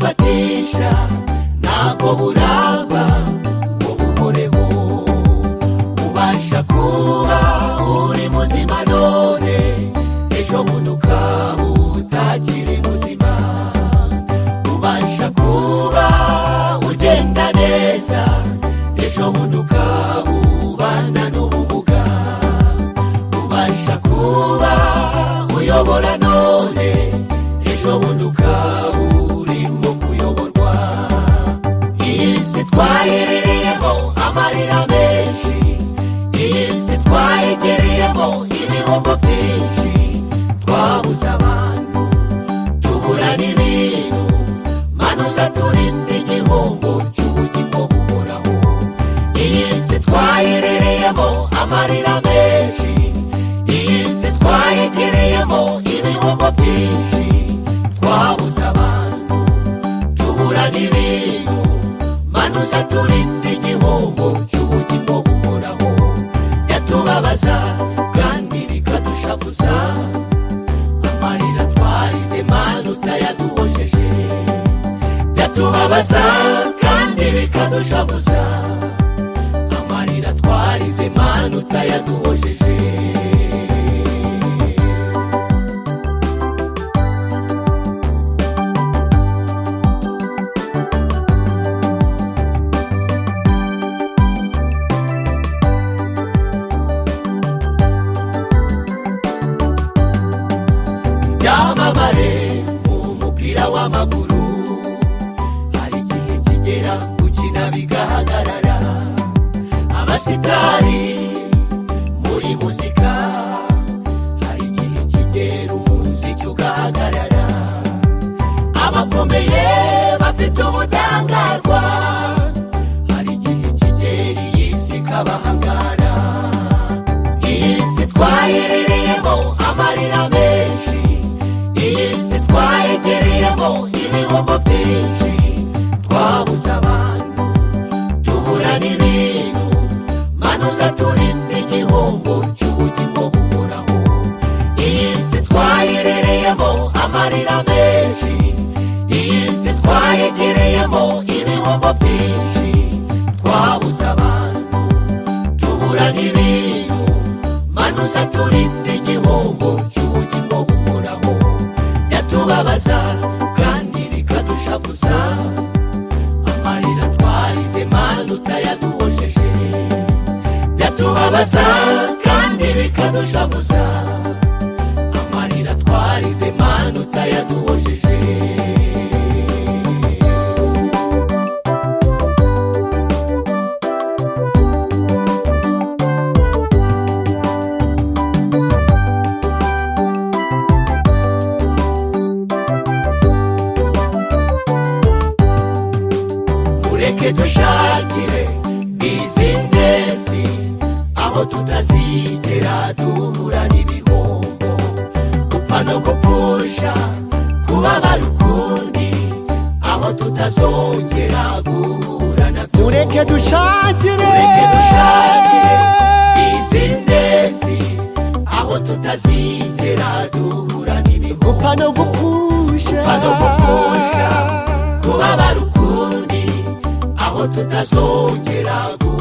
bukoresha ntabwo buramba ngo bukoreho ubasha kuba uri muzima none ejo bundi ukaba utakiri muzima ubasha kuba ugenda neza ejo bundi ukaba ubana n'ubumuga ubasha kuba uyobora none ejo bundi ukaba urimo kuyoborwa iyi si twaherereyemo amarira menshi iyi si twayigereyemo ibihombo byinshi twabuze abantu tubura n'ibintu manuza turinde igihombo cy'ubugingo buhoraho iyi si twaherereyemo amarira menshi iyi si twayegereyemo ibihombo byinshi twabuze abantu tubura n'ibintu manuza turinde igihombo cy'ubugingo buhoraho byatubabaza kandi bikadushavuza amarira twarize manu utayaduhojeje byatubabaza kandi bikadushavuza amarira twarize manu utayaduhojeje byamamare mu mupira w'amaguru hari igihe kigera gukina bigahagarara abasitari muri muzika hari igihe kigera umuziki ugahagarara abakomeye bafite ubudahangarwa hari igihe kigera iyi si ikabahangara iyi si twaherereyemo amarira menshi iyi si twayegereyemo ibihombo byinshi twabuze abantu tubura n'ibintu manuza turinde igihombo cy'ubugingo buhoraho iyi si twaherereyemo amarira menshi iyi si twayegereyemo ibihombo byinshi twabuze abantu tubura n'ibintu manuza turinde igihombo cy'ubugingo buhoraho byatubabaza kandi bikadushavuza amarira twarize manu utayaduhojeje byatubabaza kandi bikadushavuza amarira twarize manu utayaduhojeje mureke dushakire bizinesi aho tutazigera duhura n'ibihombo gupfa no gupfusha kubabara ukundi aho tutazongera guhura na mureke dushakire Mureke dushakire bizinesi aho tutazigera duhura n'ibihombo gupfa no gupfusha gupfa no gupfusha kubabara ukundi aho tutazongera guhura